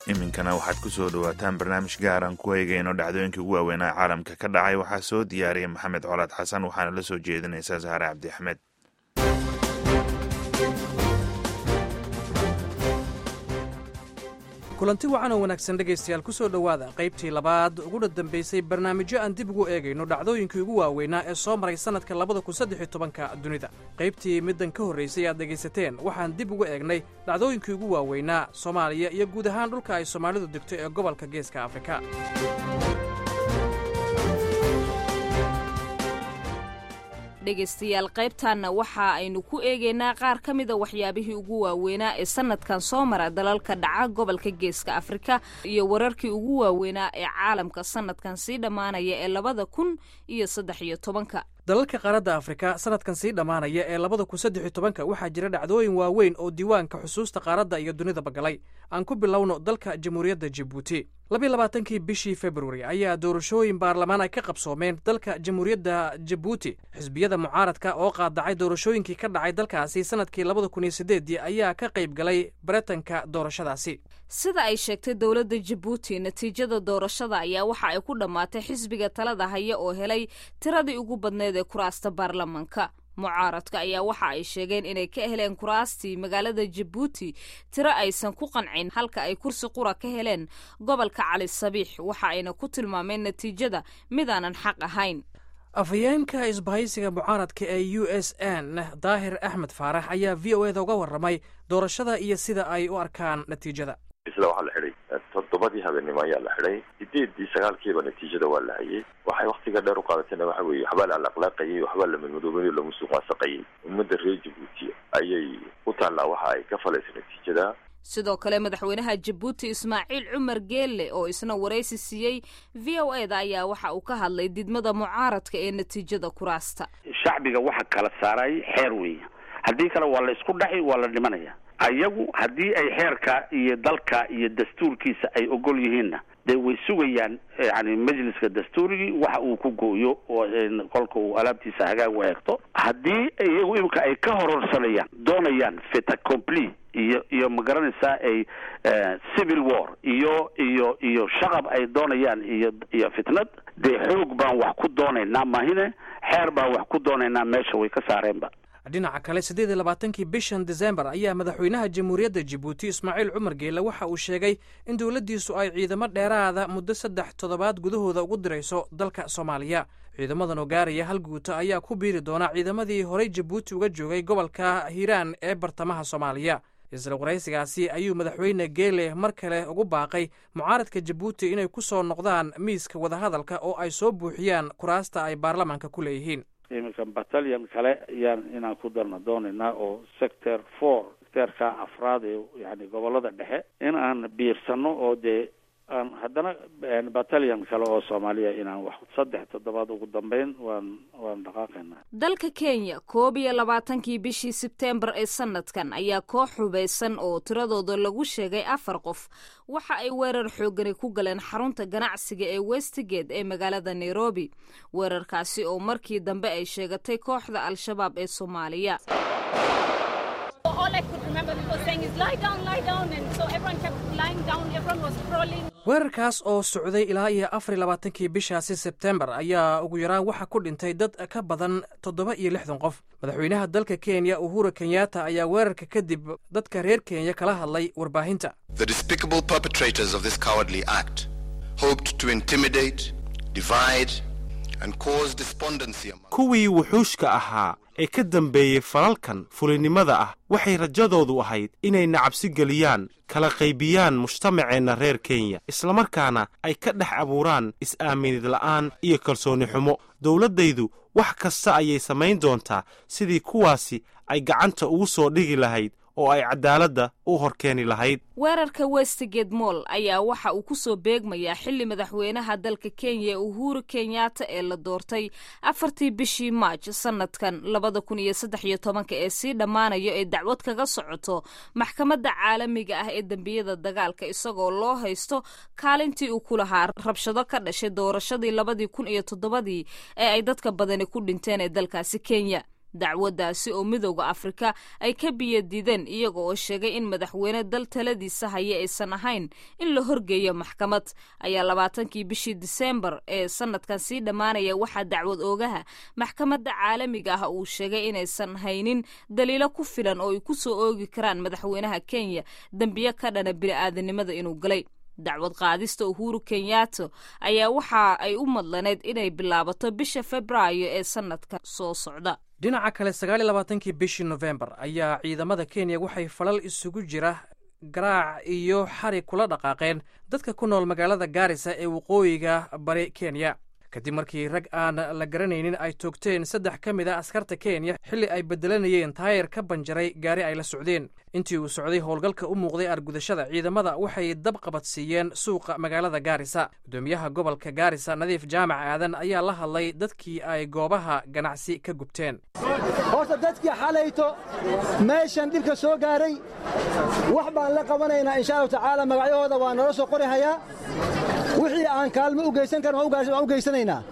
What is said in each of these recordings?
iminkana waxaad ku soo dhowaataan barnaamij gaaran ku eegayno dhacdooyinkii ugu waaweynaa caalamka ka dhacay waxaa soo diyaariyay maxamed colaad xasan waxaana la soo jeedinaysaa sahare cabdi axmed kulanti wacan oo wanaagsan dhegaystayaal ku soo dhowaada qaybtii labaad uguna dambaysay barnaamijyo aan dib ugu eegayno dhacdooyinkii ugu waaweynaa ee soo maray sannadka labada kun saddex iyo tobanka dunida qaybtii middan ka horraysay aad dhegaysateen waxaan dib ugu eegnay dhacdooyinkii ugu waaweynaa soomaaliya iyo guud ahaan dhulka ay soomaalidu degto ee gobolka geeska afrika dhegaystayaal qaybtaanna waxa aynu ku eegaynaa qaar ka mida waxyaabihii ugu waaweynaa ee sannadkan soo mara dalalka dhaca gobolka geeska afrika iyo wararkii ugu waaweynaa ee caalamka sannadkan sii dhammaanaya ee labada kun iyo saddex iyo tobanka dalalka qaaradda afrika sannadkan sii dhammaanaya ee labada kun saddex iyo tobanka waxaa jira dhacdooyin waaweyn oo diiwaanka xusuusta qaaradda iyo dunidaba galay aan ku bilowno dalka jamhuuriyadda jibuuti labiyo labaatankii bishii februari ayaa doorashooyin baarlamaan ay ka qabsoomeen dalka jamhuuriyadda jabuuti xisbiyada mucaaradka oo qaadacay doorashooyinkii ka dhacay dalkaasi sannadkii labada kun iyo sideedii ayaa ka qayb galay baretanka doorashadaasi sida ay sheegtay dowladda jabuuti natiijada doorashada ayaa waxa ay ku dhammaatay xisbiga talada haya oo helay tiradii ugu badneed ee kuraasta baarlamanka mucaaradka ayaa waxa ay sheegeen inay ka heleen kuraastii magaalada jabuuti tiro aysan ku qancin halka ay kursi qura ka heleen gobolka cali sabiix waxa ayna ku tilmaameen natiijada midaanan xaq ahayn afhayeenka isbahaysiga mucaaradka ee u s n daahir axmed faarax ayaa v o eda uga warramay doorashada iyo sida ay u arkaan natiijada isla waxaa la xidhay toddobadii habeenimo ayaa la xidhay sideedii sagaalkiiba natiijada waa la hayay waxay waktiga dheer u qaadatayna waxa weeye waxbaa la alaqlaaqayay waxbaa la madmadoobayay la musuqmaasaqayay ummadda reer jabuuti ayay u taallaa waxa ay ka falaysa natiijada sidoo kale madaxweynaha jabuuti ismaaciil cumar geelle oo isna waraysi siiyey v o eda ayaa waxa uu ka hadlay didmada mucaaradka ee natiijada kuraasta shacbiga waxa kala saaray xeer weeye haddii kale waa la isku dhaxi waa la dhimanaya ayagu haddii ay xeerka iyo dalka iyo dastuurkiisa ay ogol yihiinna dee way sugayaan yani majliska dastuurigii waxa uu ku gooyo oo kolka uu alaabtiisa hagaag u eegto haddii iyagu imika ay ka hororsanayaan doonayaan feta compli iyo iyo ma garanaysaa ay civil war iyo iyo iyo shaqab ay doonayaan iyo iyo fitnad dee xoog baan wax ku doonaynaa mahine xeer baan wax ku doonaynaa meesha way ka saareenba dhinaca kale siddeed iyo labaatankii bishan desembar ayaa madaxweynaha jamhuuriyadda jabuuti ismaaciil cumar geele waxa uu sheegay in dowladdiisu ay ciidamo dheeraada muddo saddex toddobaad gudahooda ugu dirayso dalka soomaaliya ciidamadan oo gaaraya hal guuta ayaa ku biiri doona ciidamadii horey jabuuti uga joogay gobolka hiiraan ee bartamaha soomaaliya isla waraysigaasi ayuu madaxweyne geele mar kale ugu baaqay mucaaradka jabuuti inay ku soo noqdaan miiska wadahadalka oo ay soo buuxiyaan kuraasta ay baarlamaanka ku leeyihiin iminka battalion kale ayaan inaan ku darna doonaynaa oo sector four sectorka afraad ee yani gobolada dhexe in aan biirsano oo dee aan haddana battalion kale oo soomaaliya inaan wax saddex toddobaad ugu dambeyn waan waan dhaqaaqaynaa dalka kenya koob iyo labaatankii bishii sebteembar ee sanadkan ayaa koox hubaysan oo tiradooda lagu sheegay afar qof waxa ay weerar xoogani ku galeen xarunta ganacsiga ee westgate ee magaalada nairobi weerarkaasi oo markii dambe ay sheegatay kooxda al-shabaab ee soomaaliya weerarkaas oo socday ilaa iyo afar iyo labaatankii bishaasi sebtembar ayaa ugu yaraan waxaa ku dhintay dad ka badan toddoba iyo lixdan qof madaxweynaha dalka kenya uhuru kenyatta ayaa weerarka kadib dadka reer kenya kala hadlay warbaahinta kuwii wuxuushka ahaa ee ka dambeeyey falalkan fulinimada ah waxay rajadoodu ahayd inay nacabsi geliyaan kala qaybiyaan mujtamaceenna reer kenya islamarkaana ay ka dhex abuuraan is-aaminid la'aan iyo kalsooni xumo dowladdaydu wax kasta ayay samayn doontaa sidii kuwaasi ay gacanta ugu soo dhigi lahayd oo ay cadaaladda u horkeeni lahayd weerarka westgate moll ayaa waxa uu ku soo beegmayaa xilli madaxweynaha dalka kenya uhuru kenyatta ee la doortay afartii bishii maaj sanadkan labada kun iyo saddex iyo tobanka ee sii dhammaanayo ee dacwad kaga socoto maxkamadda caalamiga ah ee dembiyada dagaalka isagoo loo haysto kaalintii uu ku lahaa rabshado ka dhashay doorashadii labadii kun iyo toddobadii ee ay dadka badani ku dhinteen ee dalkaasi kenya dacwaddaasi oo midowda afrika ay ka biyadiideen iyaga oo sheegay in madaxweyne dal taladiisa haya aysan ahayn in la horgeeyo maxkamad ayaa labaatankii bishii diseembar ee sanadkan sii dhammaanaya waxaa dacwad oogaha maxkamadda caalamiga ah uu sheegay inaysan haynin daliilo ku filan oo ay ku soo oogi karaan madaxweynaha kenya dembiyo ka dhana bini'aadanimada inuu galay dacwad qaadista uhuru kenyato ayaa waxa ay u madlaneyd inay bilaabato bisha februaayo ee sanadka soo socda dhinaca kale sagaal iyo labaatankii bishii nofembar ayaa ciidamada kenya waxay falal isugu jira garaac iyo xarig kula dhaqaaqeen dadka ku nool magaalada gaarisa ee waqooyiga bari kenya kadib markii rag aan la garanaynin ay toogteen saddex ka mid a askarta kenya xilli ay bedelanayeen taayir ka banjaray gaari ay la socdeen intii uu socday howlgalka u muuqday argudashada ciidamada waxay dab qabadsiiyeen suuqa magaalada gaarisa gudoomiyaha gobolka gaarisa nadiif jaamac aadan ayaa la hadlay dadkii ay goobaha ganacsi ka gubteen horta dadkii xalayto meeshan dhibka soo gaaray wax baan la qabanaynaa insha allahu tacaala magacyahooda waa nala soo qori hayaa wixii aan kaalmo u geysan karin waan u geysanaynaa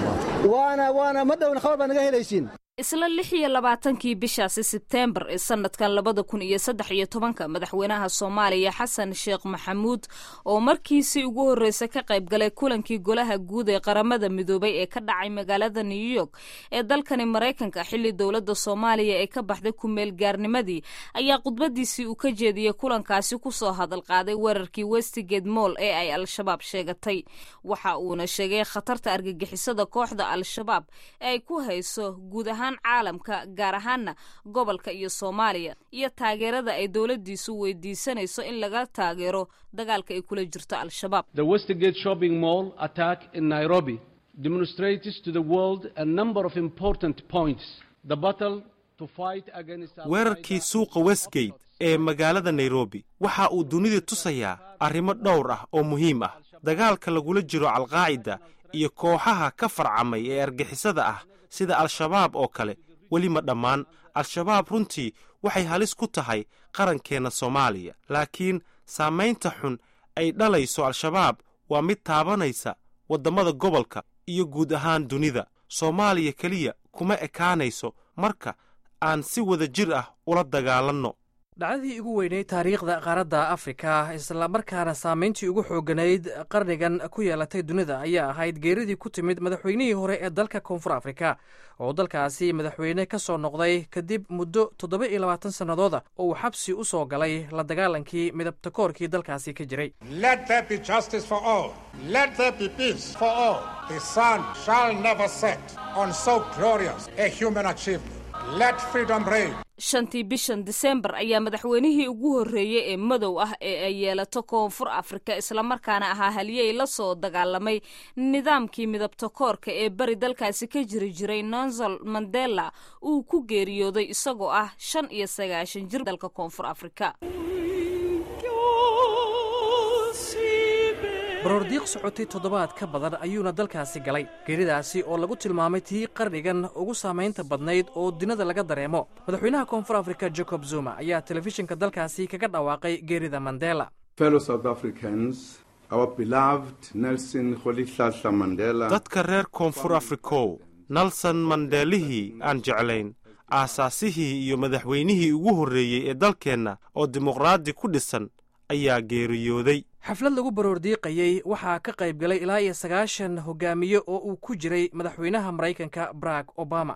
waana waana ma dhowna khabar baa naga helaysiin isla lix iyo labaatankii bishaasi sebteembar ee sanadkan labada kun iyo saddex iyo tobanka madaxweynaha soomaaliya xasan sheekh maxamuud oo markiisii ugu horreysay ka qayb galay kulankii golaha guud ee qaramada midoobay ee ka dhacay magaalada new york ee dalkani maraykanka xilli dowladda soomaaliya ee ka baxday kumeel gaarnimadii ayaa khudbadiisii uu ka jeediyey kulankaasi kusoo hadal qaaday weerarkii westigate moll ee ay al-shabaab sheegatay waxa uuna sheegay khatarta argagixisada kooxda al-shabaab ee ay ku hayso guud ahaan caalamka gaar ahaana gobolka iyo soomaaliya iyo taageerada ay dowladdiisu weydiisanayso in laga taageero dagaalka ay kula jirto al-shabaab The Westgate shopping mall attack in Nairobi demonstrates to the world a number of important points. The battle to fight against weerarkii suuqa westgate ee magaalada nairobi waxa uu dunida tusayaa arrimo dhowr ah oo muhiim ah dagaalka lagula jiro alqaacida iyo kooxaha ka farcamay ee argixisada ah sida al-shabaab oo kale weli ma dhammaan al-shabaab runtii waxay halis ku tahay qarankeenna soomaaliya laakiin saamaynta xun ay dhalayso al-shabaab waa mid taabanaysa waddamada gobolka iyo guud ahaan dunida soomaaliya keliya kuma ekaanayso marka aan si wada jir ah ula dagaalanno dhacdadii ugu weyneyd taariikhda qaaradda afrika islamarkaana saamayntii ugu xooganayd qarnigan ku yeelatay dunida ayaa ahayd geeridii ku timid madaxweynihii hore ee dalka koonfur afrika oo dalkaasi madaxweyne ka soo noqday kadib muddo toddoba iyo labaatan sannadooda oo uu xabsi u soo galay la dagaalankii midabtakoorkii dalkaasi ka jiray shantii bishan disembar ayaa madaxweynihii ugu horreeyey ee madow ah ee ay yeelato koonfur afrika islamarkaana ahaa haliyey la soo dagaalamay nidaamkii midabtakoorka ee bari dalkaasi ka jiri jiray nonsal mandela uu ku geeriyooday isagoo ah shan iyo sagaashan jir dalka koonfur afrika baroordiiq socotay toddobaad ka badan ayuuna dalkaasi galay geeridaasi oo lagu tilmaamay tii qarnigan ugu saamaynta badnayd oo dunida laga dareemo madaxweynaha koonfur afrika jacob zuma ayaa telefishinka dalkaasi kaga dhawaaqay geerida mandela dadka reer koonfur afrikow nelson mandeelihii aan jeclayn aasaasihii iyo madaxweynihii ugu horreeyey ee dalkeenna oo dimuqraadi ku dhisan ayaa geeriyooday xaflad lagu baroordiiqayey waxaa ka qayb galay ilaa iyo sagaashan hogaamiye oo uu ku jiray madaxweynaha maraykanka barack obama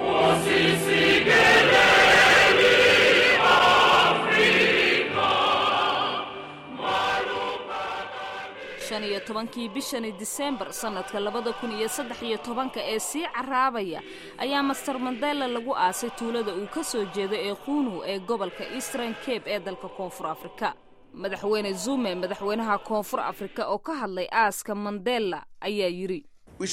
shan iyo tobankii bishani disembar sanadka labada kun iyo saddex iyo tobanka ee sii caraabaya ayaa master mandela lagu aasay tuulada uu ka soo jeedo ee quunu ee gobolka eastern cape ee dalka koonfur afrika madaxweyne zume madaxweynaha koonfur afrika oo ka hadlay aaska mandela ayaa yidhi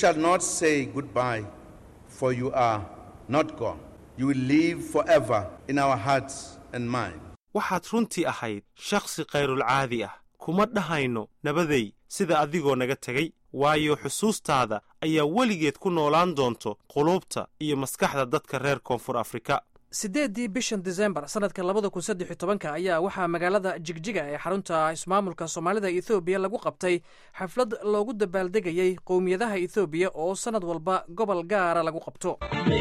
waxaad runtii ahayd shakhsi khayrulcaadi ah kuma dhahayno nabadey sida adigoo naga tegay waayo xusuustaada ayaa weligeed ku noolaan doonto quluubta iyo maskaxda dadka reer koonfur afrika sideeddii bishan disembar sanadka labada kun saddex iyo tobanka ayaa waxaa magaalada jigjiga ee xarunta ismaamulka soomaalida ethoobiya lagu qabtay xaflad loogu dabaaldegayey qowmiyadaha ethoobiya oo sanad walba gobol gaara lagu qabto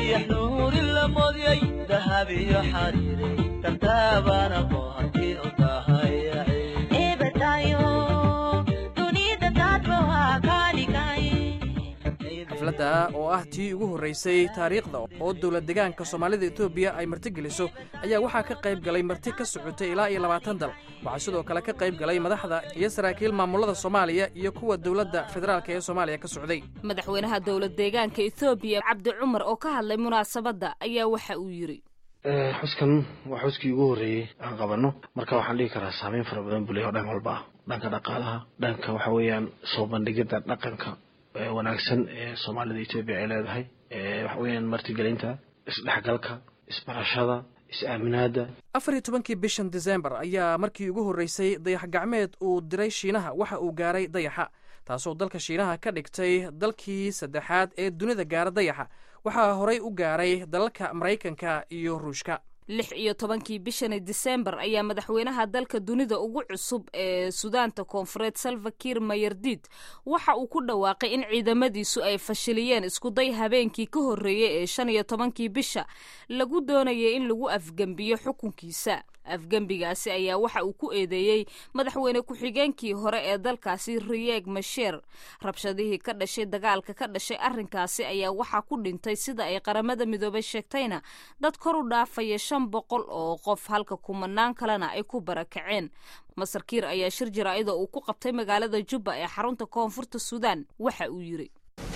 xafladda oo ah tii ugu horreysay taariikhda oo dowlad degaanka soomaalida etoobiya ay martigeliso ayaa waxaa ka qayb galay marti ka socotay ilaa iyo labaatan dal waxaa sidoo kale ka qayb galay madaxda iyo saraakiil maamulada soomaaliya iyo kuwa dowladda federaalk ee soomaaliya ka socday madaxweynaha dowlad deegaanka ethoobiya cabdi cumar oo ka hadlay munaasabadda ayaa waxa uu yidhi xuskan waa xuskii ugu horreeyey aan qabanno marka waxaan dhihi karaa saameyn fara badan buu leeyahy o dhan walba ah dhanka dhaqaalaha dhanka waxa weeyaan soo bandhigidda dhaqanka wanaagsan ee soomaalida etoobiya ay leedahay waxa weeyaan martigelinta isdhexgalka isbarashada is-aaminaada afar iyo tobankii bishan disembar ayaa markii ugu horreysay dayax gacmeed uu diray shiinaha waxa uu gaaray dayaxa taasoo dalka shiinaha ka dhigtay dalkii saddexaad ee dunida gaara dayaxa waxaa horey u gaaray dalalka maraykanka iyo ruushka lix iyo tobankii bishani disembar ayaa madaxweynaha dalka dunida ugu cusub ee sudaanta koonfureed salvakir mayardid waxa uu ku dhawaaqay in ciidamadiisu ay fashiliyeen iskuday habeenkii ka horreeyey ee shan iyo tobankii bisha lagu doonayay in lagu afgembiyo xukunkiisa afgembigaasi ayaa waxa uu ku eedeeyey madaxweyne ku-xigeenkii hore ee dalkaasi riyeeg masheer rabshadihii ka dhashay dagaalka ka dhashay arrinkaasi ayaa waxaa ku dhintay sida ay qaramada midoobay sheegtayna dad kor u dhaafaya shan boqol oo qof halka kumanaan kalena ay ku barakaceen masar kiir ayaa shir jaraa'ida uu ku qabtay magaalada jubba ee xarunta koonfurta suudaan waxa uu yidhi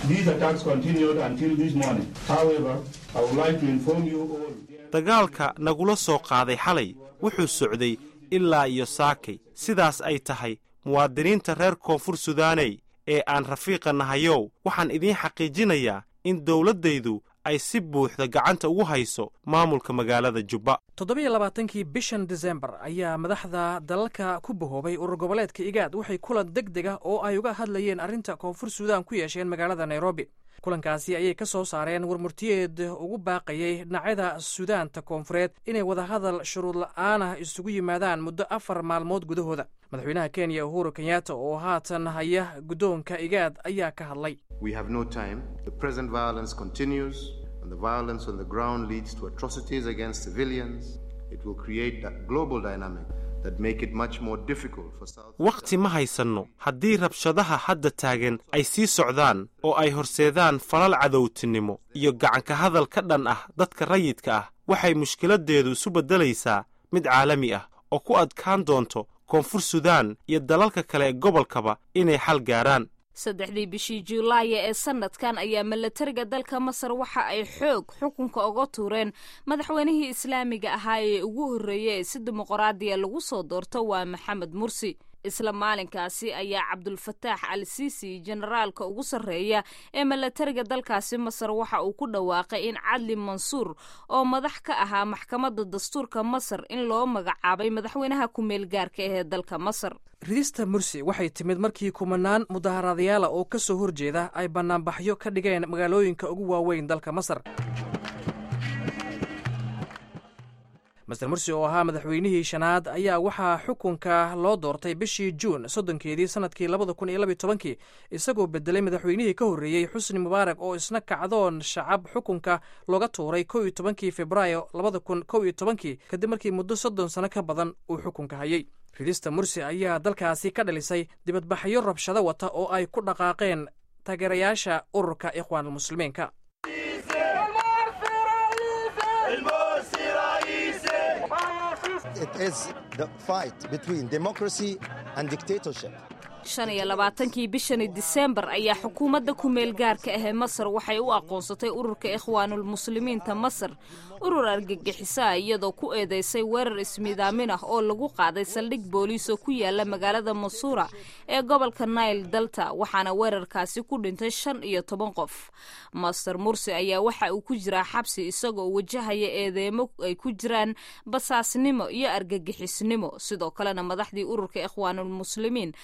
dagaalka nagula soo qaaday xalay wuxuu socday ilaa iyo saakay sidaas ay tahay muwaadiniinta reer koonfur sudaaney ee aan rafiiqa nahayow waxaan idiin xaqiijinayaa in dowladdaydu ay si buuxda gacanta ugu hayso maamulka magaalada jubba toddobiyo labaatankii bishan disembar ayaa madaxda dalalka ku bahoobay urur goboleedka igaad waxay kulan deg deg ah oo ay uga hadlayeen arrinta koonfur suudaan ku yeesheen magaalada nairobi kulankaasi ayay ka soo saareen warmurtiyeed ugu baaqayay dhinacyada suudaanta koonfureed inay wadahadal shuruud la'aanah isugu yimaadaan muddo afar maalmood gudahooda madaxweynaha kenya uhuru kenyatta oo haatan haya guddoonka igaad ayaa ka hadlay wakhti ma haysanno haddii rabshadaha hadda taagan ay sii socdaan oo ay horseedaan falal cadowtinimo iyo gacanka hadal ka dhan ah dadka rayidka ah waxay mushkiladdeedu isu beddelaysaa mid caalami ah oo ku adkaan doonto koonfur sudaan iyo dalalka kale ee gobolkaba inay xal gaaraan saddexdii bishii juulaaya ee sanadkan ayaa milatariga dalka masar waxa ay xoog xukunka uga tuureen madaxweynihii islaamiga ahaa ee ugu horreeyey ee si dimuqraadiya lagu soo doorto waa maxamed mursi isla maalinkaasi ayaa cabdulfataax al siisi generaalka ugu sarreeya ee milatariga dalkaasi masar waxa uu ku dhawaaqay in cadli mansuur oo madax ka ahaa maxkamadda dastuurka masar in loo magacaabay madaxweynaha ku-meel gaarka ee dalka masar ridista mursi waxay timid markii kumanaan mudaharadayaala oo ka soo horjeeda ay bannaanbaxyo ka dhigeen magaalooyinka ugu waaweyn dalka masar master mursi oo ahaa madaxweynihii shanaad ayaa waxaa xukunka loo doortay bishii juun soddonkeedii sanadkii labada kun iyo labiyo tobankii isagoo bedelay madaxweynihii ka horreeyey xusni mubaarak oo isna kacdoon shacab xukunka looga tuuray kow iyo tobankii februaayo labada kun kow iyo tobankii kadib markii muddo soddon sano ka badan uu xukunka hayay ridista mursi ayaa dalkaasi ka dhalisay dibadbaxyo rabshado wata oo ay ku dhaqaaqeen taageerayaasha ururka ikhwaanulmuslimiinka shan iyo labaatankii bishani disembar ayaa xukuumadda ku-meel gaarka ahee masar waxay u aqoonsatay ururka ikhwaanulmuslimiinta masar urur argagixisa iyadoo ku eedeysay weerar ismiidaamin ah oo lagu qaaday saldhig booliis oo ku yaala magaalada masuura ee gobolka nail dalta waxaana weerarkaasi ku dhintay shan iyo toban qof master mursi ayaa waxa uu ku jiraa xabsi isagoo wajahaya eedeemo ay ku jiraan basaasnimo iyo argagixisnimo sidoo kalena madaxdii ururka ikhwaanulmuslimiin ayaa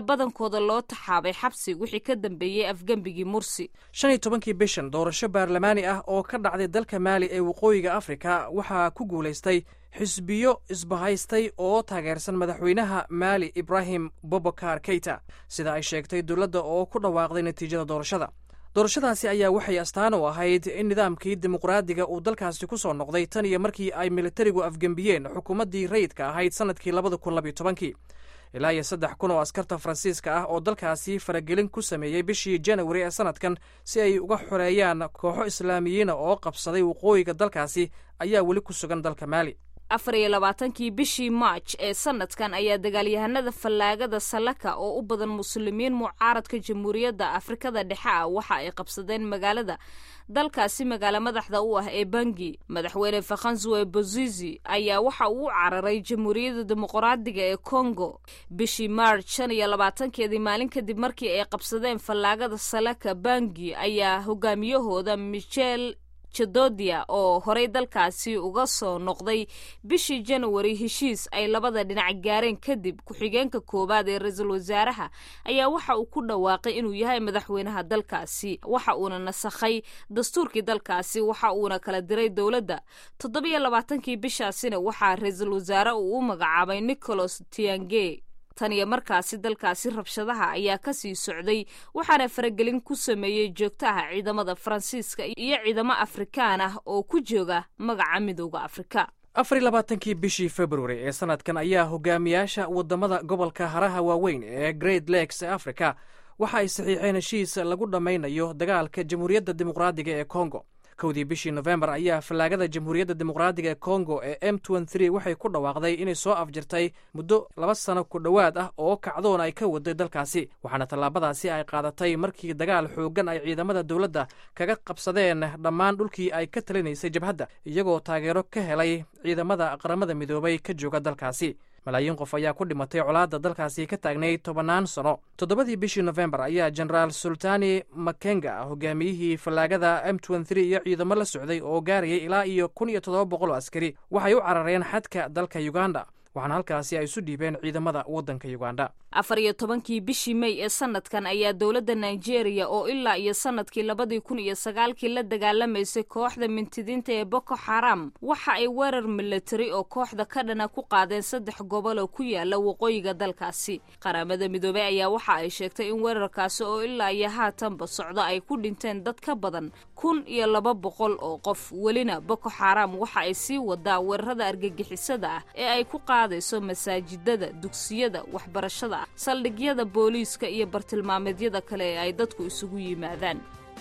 badankooda loo taxaabay xabsi wixii ka dambeeyey afgembigii mursi shan iyo tobankii bishan doorasho baarlamaani ah oo ka dhacday dalka maali ee waqooyiga afrika waxaa ku guulaystay xisbiyo isbahaystay oo taageersan madaxweynaha maali ibrahim bobokar keita sida ay sheegtay dowladda oo ku dhawaaqday natiijada doorashada doorashadaasi ayaa waxay astaan u ahayd in nidaamkii dimuqraadiga uu dalkaasi ku soo noqday tan iyo markii ay militarigu afgembiyeen xukuumaddii rayidka ahayd sannadkii labada kun labiyo tobankii ilaa iyo saddex kun oo askarta faransiiska ah oo dalkaasi faragelin ku sameeyey bishii janawari ee sannadkan si ay uga xoreeyaan kooxo islaamiyiina oo qabsaday waqooyiga dalkaasi ayaa weli ku sugan dalka maali afar iyo labaatankii bishii maaj ee sanadkan ayaa dagaalyahanada fallaagada salaka oo u badan muslimiin mucaaradka jamhuuriyadda afrikada dhexe ah waxa ay qabsadeen magaalada dalkaasi magaalo madaxda u ah ee bangi madaxweyne fakhanzuwe bozizi ayaa waxa uu u cararay jamhuuriyadda dimuqraadiga ee congo bishii maarj shan iyo labaatankeedii maalin kadib markii ay qabsadeen fallaagada salaka bangi ayaa hogaamiyahooda michel jadodia oo horey dalkaasi uga soo noqday bishii janawari heshiis ay labada dhinac gaareen kadib ku-xigeenka koowaad ee ra-iisul wasaaraha ayaa waxa uu ku dhawaaqay inuu yahay madaxweynaha dalkaasi waxa uuna nasakhay dastuurkii dalkaasi waxa uuna kala diray dowladda toddobiyo labaatankii bishaasina waxaa ra-iisul wasaare uu u magacaabay nicholas tiange tan iyo markaasi dalkaasi rabshadaha ayaa kasii socday waxaana faragelin ku sameeyey joogtaha ciidamada faransiiska iyo ciidamo afrikaan ah oo ku jooga magaca midooda afrika afar iyo labaatankii bishii februari ee sanadkan ayaa hogaamiyaasha wadamada gobolka haraha waaweyn ee great lakes ee africa waxa ay saxiixeen heshiis lagu dhammaynayo dagaalka jamhuuriyadda dimuqraadiga ee congo kowdii bishii nofembar ayaa fallaagada jamhuuriyadda dimuqraadiga ee congo ee m waxay ku dhawaaqday inay soo afjirtay muddo laba sano ku dhowaad ah oo kacdoon ay ka waday dalkaasi waxaana tallaabadaasi ay qaadatay markii dagaal xooggan ay ciidamada dowladda kaga qabsadeen dhammaan dhulkii ay ka talinaysay jabhadda iyagoo taageero ka helay ciidamada qaramada midoobay ka jooga dalkaasi malaayiin qof ayaa ku dhimatay colaadda dalkaasi ka taagnay tobannaan sano toddobadii bishii nofembar ayaa jenaraal sultani makenga hogaamiyihii fallaagada m iyo ciidamo la socday oo gaarayay ilaa iyo kun iyo toddoba boqol oo askari waxay u carareen xadka dalka uganda waxaana halkaasi ay isu dhiibeen ciidamada waddanka uganda afar iyo tobankii bishii mey ee sanadkan ayaa dowladda nigeria oo ilaa iyo sanadkii labadii kun iyo sagaalkii la dagaalamaysay kooxda mintidiinta ee boko xaram waxa ay weerar milatari oo kooxda ka dhana ku qaadeen saddex gobol oo ku yaala waqooyiga dalkaasi qaramada midoobey ayaa waxa ay sheegtay in weerarkaasi oo ilaa iyo haatanba socdo ay ku dhinteen dad ka badan kun iyo laba boqol oo qof welina boko xaram waxa ay sii wadaa weerarada argagixisada ah ee ay ku qaadayso masaajidada dugsiyada waxbarashada saldhigyada booliiska iyo bartilmaameedyada kale ee ay dadku isugu yimaadaan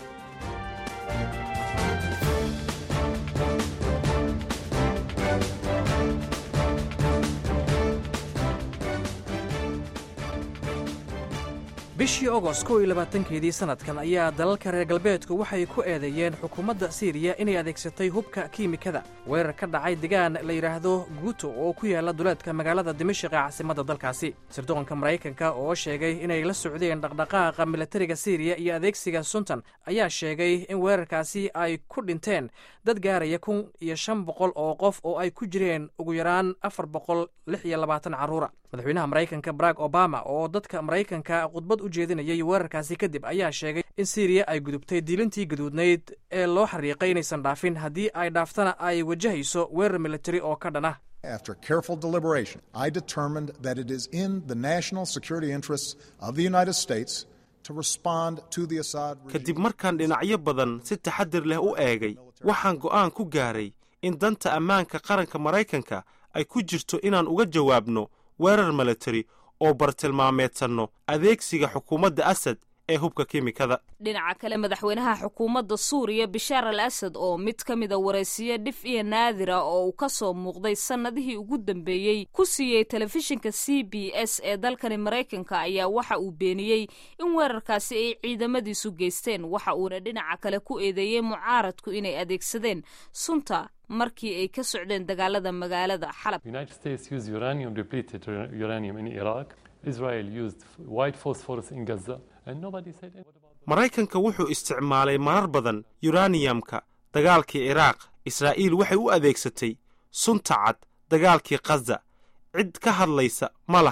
bishii ogost kow iyo labaatankeedii sanadkan ayaa dalalka reer galbeedku waxay ku eedeeyeen xukuumadda siiriya inay adeegsatay hubka kiimikada weerar ka dhacay degaan la yidhaahdo guuto oo ku yaala duleedka magaalada dimashik ee caasimadda dalkaasi sirdoonka maraykanka oo sheegay inay la socdeen dhaqdhaqaaqa milatariga siiriya iyo adeegsiga suntan ayaa sheegay in weerarkaasi ay ku dhinteen dad gaaraya kun iyo shan boqol oo qof oo ay ku jireen ugu yaraan afar boqol lix iyo labaatan carruura madaxweynaha maraykanka barack obama oo dadka maraykanka khudbad u jeedinayay weerarkaasi kadib ayaa sheegay in siiriya ay gudubtay diilintii gaduudnayd ee loo xariiqay inaysan dhaafin haddii ay dhaaftana ay wajahayso weerar militari oo ka dhan ah After careful deliberation, I determined that it is in the national security interests of the United States to respond to the Assad regime. kadib markaan dhinacyo badan si taxadir leh u eegay waxaan go'aan ku gaaray in danta ammaanka qaranka maraykanka ay ku jirto inaan uga jawaabno weerar militari oo bartilmaameedsanno adeegsiga xukuumadda asad ee hubka kiimikada dhinaca kale madaxweynaha xukuumadda suuriya bishaar al asad oo mid ka mida waraysiyo dhif iyo naadira oo uu ka soo muuqday sannadihii ugu dambeeyey ku siiyey telefishinka c b s ee dalkani maraykanka ayaa waxa uu beeniyey in weerarkaasi ay ciidamadiisu geysteen waxa uuna dhinaca kale ku eedeeyey mucaaradku inay adeegsadeen sunta markii ay ka socdeen dagaalada magaalada xalab United States used uranium depleted uranium in Iraq. Israel used white phosphorus in Gaza, and nobody said anything. maraykanka wuxuu isticmaalay marar badan yuraniyamka dagaalkii ciraaq israa'iil waxay u adeegsatay sunta cad dagaalkii khaza cid ka hadlaysa ma lahan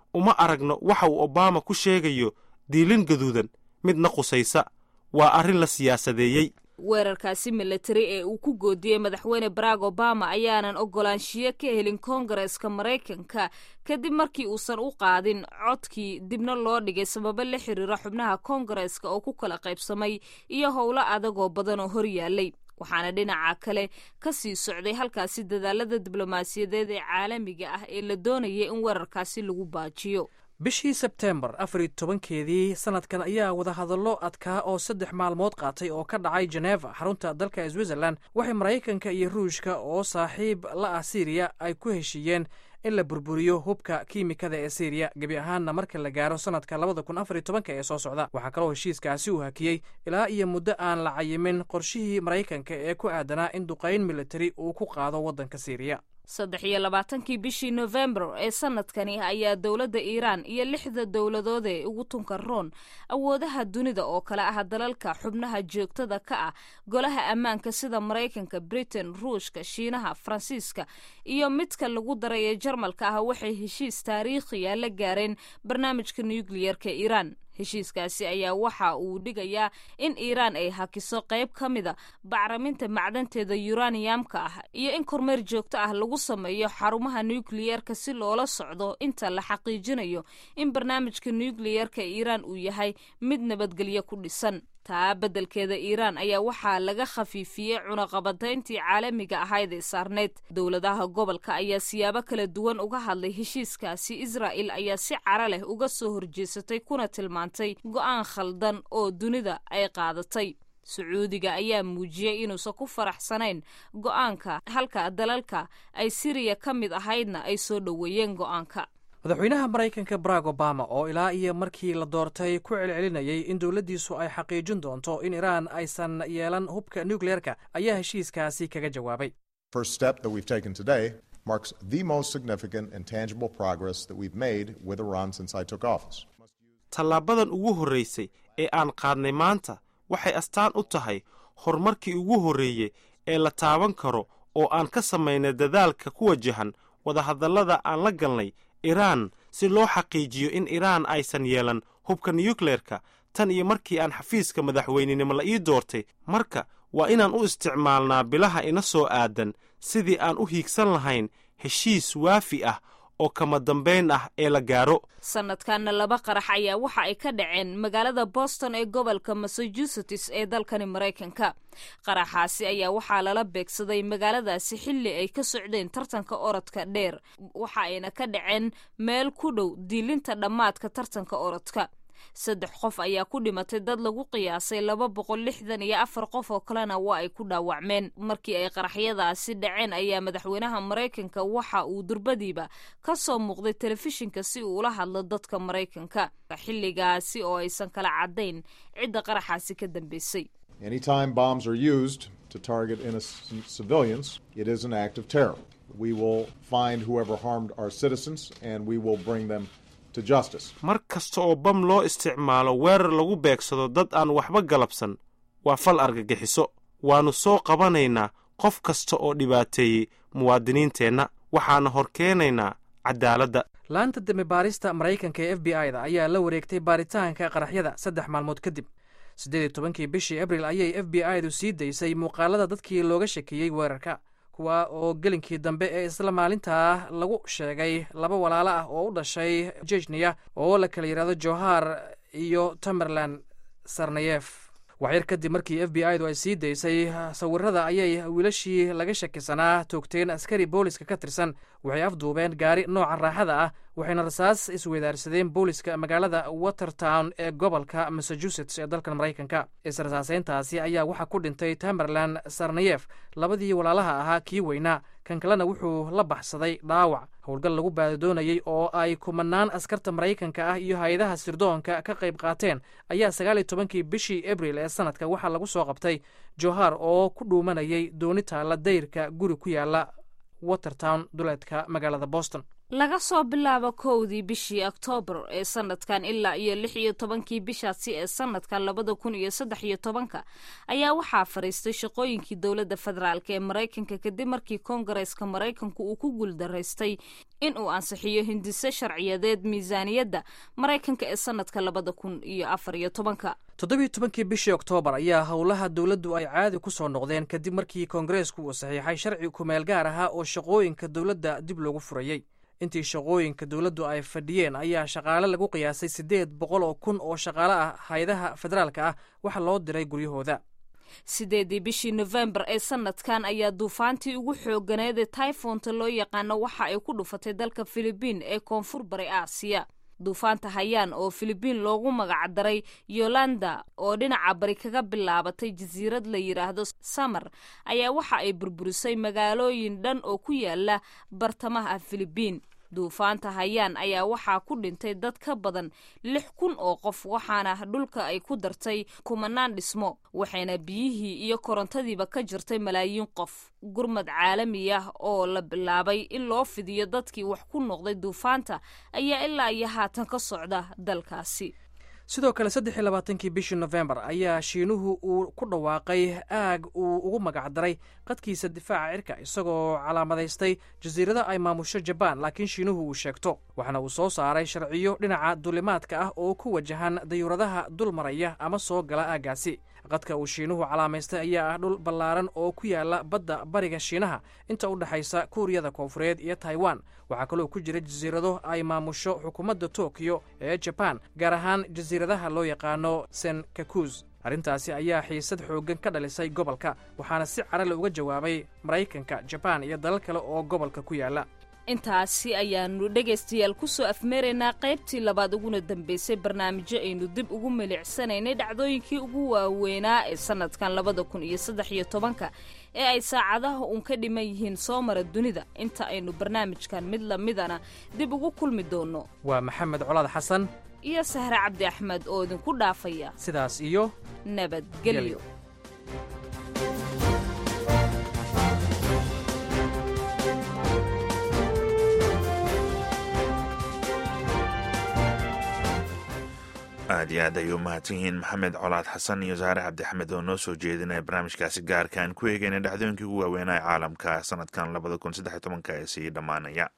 uma aragno waxa uu obama ku sheegayo diilin gaduudan midna qusaysa waa arrin la siyaasadeeyey weerarkaasi milatari ee uu ku goodiyey madaxweyne barack obama ayaanan ogolaanshiyo ka helin koongareska maraykanka kadib markii uusan u qaadin codkii dibna loo dhigay sababo la xiriira xubnaha koongareska oo ku kala qaybsamay iyo howlo adagoo badan oo horyaalay waxaana dhinaca kale ka sii socday halkaasi dadaalada diblomaasiyadeed ee caalamiga ah ee la doonayay in weerarkaasi lagu baajiyo bishii sebtembar afar iyo tobankeedii sanadkan ayaa wadahadallo adkaa oo saddex maalmood qaatay oo ka dhacay jeneva xarunta dalka switzerland waxay maraykanka iyo ruushka oo saaxiib la ah syriya ay ku heshiiyeen in la burburiyo hubka kiimikada ee syriya gebi ahaanna marka la gaaro sanadka labada kun afar iyo tobanka ee soo socda waxaa kaloo heshiiskaasi uu hakiyey ilaa iyo muddo aan la cayimin qorshihii maraykanka ee ku aadanaa in duqayn militari uu ku qaado waddanka syriya saddex iyo labaatankii bishii nofembar ee sanadkani ayaa dowladda iiraan iyo lixda dowladood ee ugu tunka roon awoodaha dunida oo kale ah dalalka xubnaha joogtada ka ah golaha ammaanka sida maraykanka britain ruushka shiinaha faransiiska iyo midka lagu daray ee jarmalka ah waxay heshiis taariikhiya la gaareen barnaamijka nukliyerka iiraan heshiiskaasi ayaa waxa uu dhigayaa in iiraan ay hakiso qayb ka mida bacriminta macdanteeda yuraniyamka ah iyo in kormeer joogto ah lagu sameeyo xarumaha nukliyerka si loola socdo inta la xaqiijinayo in barnaamijka nukliyerka iiraan uu yahay mid nabadgelyo ku dhisan taa beddelkeeda iiraan ayaa waxaa laga khafiifiyey cunaqabatayntii caalamiga ahayd ee saarneyd dowladaha gobolka ayaa siyaabo kala duwan uga hadlay heshiiskaasi israa'il ayaa si cara leh uga soo horjeesatay kuna tilmaantay go'aan khaldan oo dunida ay qaadatay sacuudiga ayaa muujiyey inuusan ku faraxsanayn go'aanka halka dalalka ay siriya ka mid ahaydna ay soo dhoweeyeen go'aanka madaxweynaha maraykanka barack obama oo ilaa iyo markii la doortay ku celcelinayay in dowladdiisu ay xaqiijin doonto in iiraan aysan yeelan hubka nukleerka ayaa heshiiskaasi kaga jawaabay First step that we've taken today marks the most significant and tangible progress that we've made with Iran since I took office. tallaabadan ugu horraysay ee aan qaadnay maanta waxay astaan u tahay horumarkii ugu horreeyey ee la taaban karo oo aan ka samaynay dadaalka ku wajahan wadahadallada aan la galnay iraan si loo xaqiijiyo in iraan aysan yeelan hubka nukleerka tan iyo markii aan xafiiska madaxweynenimo la ii doortay marka waa inaan u isticmaalnaa bilaha ina soo aadan sidii aan u hiigsan lahayn heshiis waafi ah oo kama dambayn ah ee la gaaro sanadkanna laba qarax ayaa waxa ay ka dhaceen magaalada boston ee gobolka massachusetts ee dalkani maraykanka qaraxaasi ayaa waxaa lala beegsaday magaaladaasi xilli ay ka socdeen tartanka orodka dheer waxa ayna ka dhaceen meel ku dhow diilinta dhammaadka tartanka orodka saddex qof ayaa ku dhimatay dad lagu qiyaasay laba boqol lixdan iyo afar qof oo kalena waa ay ku dhaawacmeen markii ay qaraxyadaasi dhaceen ayaa madaxweynaha maraykanka waxa uu durbadiiba ka soo muuqday telefishinka si uu ula hadlo dadka maraykanka xilligaasi oo aysan kala caddayn cidda qaraxaasi ka dambeysay Anytime bombs are used to target innocent civilians, it is an act of terror. We will find whoever harmed our citizens and we will bring them to justice. mar kasta oo bam loo isticmaalo weerar lagu beegsado dad aan waxba galabsan waa fal argagixiso waannu soo qabanaynaa qof kasta oo dhibaateeyey muwaadiniinteenna waxaana hor keenaynaa caddaaladda laanta dembi baarista maraykanka ee f b i da ayaa la wareegtay baaritaanka qaraxyada saddex maalmood kadib siddeed iyo tobankii bishii abril ayay f b i du sii daysay muuqaalada dadkii looga shakiyey weerarka kuwa oo gelinkii dambe ee isla maalintaa lagu sheegay laba walaalo ah oo u dhashay jejniya oo la kala yidhahdo johar iyo tamerland sarnayef waxyar kadib markii f b i du ay sii daysay sawirada ayay wiilashii laga shakisanaa toogteen askari booliska ka tirsan waxay afduubeen gaari nooca raaxada ah waxayna rasaas isweydaarsadeen booliska magaalada watertown ee gobolka massachusetts ee dalkan maraykanka israsaaseyntaasi ayaa waxaa ku dhintay tamerland sarnayef labadii walaalaha ahaa kii weynaa kan kalena wuxuu la baxsaday dhaawac howlgal lagu baadadoonayey oo ay kumanaan askarta maraykanka ah iyo hay-adaha sirdoonka ka qayb qaateen ayaa sagaal iyo tobankii bishii abril ee sanadka waxaa lagu soo qabtay johar oo ku dhuumanayay dooni taalla dayrka guri ku yaala watertown duleedka magaalada boston laga soo bilaabo kowdii bishii oktoobar ee sanadkan ilaa iyo lix iyo tobankii bishaasi ee sanadkan labada kun iyo saddex iyo tobanka ayaa waxaa fadhiistay shaqooyinkii dowladda federaalk ee maraykanka kadib markii koongareeska maraykanku uu ku guuldaraystay in uu ansixiyo hindise sharciyadeed miisaaniyadda maraykanka ee sanadka labada kun iyo afar iyo tobanka toddobiyo tobankii bishii oktoobar ayaa howlaha dowladdu ay caadi ku soo noqdeen kadib markii koongareesku uu saxiixay sharci kumeel gaar ahaa oo shaqooyinka dowladda dib loogu furayey intii shaqooyinka dowladdu ay fadhiyeen ayaa shaqaale lagu qiyaasay siddeed boqol oo kun oo shaqaale ah hay-adaha federaalka ah waxa loo diray guryahooda sideedii bishii nofembar ee sanadkan ayaa duufaantii ugu xooganeed ee taifonta loo yaqaano waxa ay ku dhufatay dalka filibiin ee koonfur bari aasiya duufaanta hayaan oo filibiin loogu magacdaray yolanda oo dhinaca bari kaga bilaabatay jasiirad la yidhaahdo samar ayaa waxa ay burburisay magaalooyin dhan oo ku yaala bartamaha filibiin duufaanta hayaan ayaa waxaa ku dhintay dad ka badan lix kun oo qof waxaana dhulka ay ku dartay kumanaan dhismo waxayna biyihii iyo korontadiiba ka jirtay malaayiin qof gurmad caalami ah oo la bilaabay in loo fidiyo dadkii wax ku noqday duufaanta ayaa ilaa iyo haatan ka socda dalkaasi sidoo kale saddex iyo labaatankii bishii nofembar ayaa shiinuhu uu ku dhawaaqay aag uu ugu magacdaray qadkiisa difaaca cirka isagoo calaamadaystay jasiirada ay maamusho jabaan laakiin shiinuhu uu sheegto waxaana uu soo saaray sharciyo dhinaca duulimaadka ah oo ku wajahan dayuuradaha dul maraya ama soo gala aaggaasi qadka uu shiinuhu calaamaystay ayaa ah dhul ballaaran oo ku yaala badda bariga shiinaha inta u dhexaysa kuuriyada koonfureed iyo taiwan waxaa kaloo ku jira jasiirado ay maamusho xukuumadda tokiyo ee jabaan gaar ahaan jasiiradaha loo yaqaano senkakuz arrintaasi ayaa xiisad xooggan ka dhalisay gobolka waxaana si carale uga jawaabay maraykanka jabaan iyo dalal kale oo gobolka ku yaala intaasi ayaanu dhegaystayaal kusoo afmeeraynaa qaybtii labaad uguna dambaysay barnaamijyo aynu dib ugu milicsanaynay dhacdooyinkii ugu waaweynaa ee sanadkan labada kun iyo saddex iyo tobanka ee ay saacadaha uun ka dhiman yihiin soo mara dunida inta aynu barnaamijkan mid lamidana dib ugu kulmi doonno waa maxamed colaad xasan iyo sahre cabdi axmed oo idinku dhaafaya sidaas iyo nabadgelyo aad iyo aad ayay u mahadsan yihiin maxamed colaad xasan iyo saare cabdixamed oo noo soo jeedinaya barnaamijkaasi gaarka aan ku eegayna dhacdooyinkii ugu waaweynaa ee caalamka sanadkan labada kun saddex iyo tobanka ee sii dhammaanaya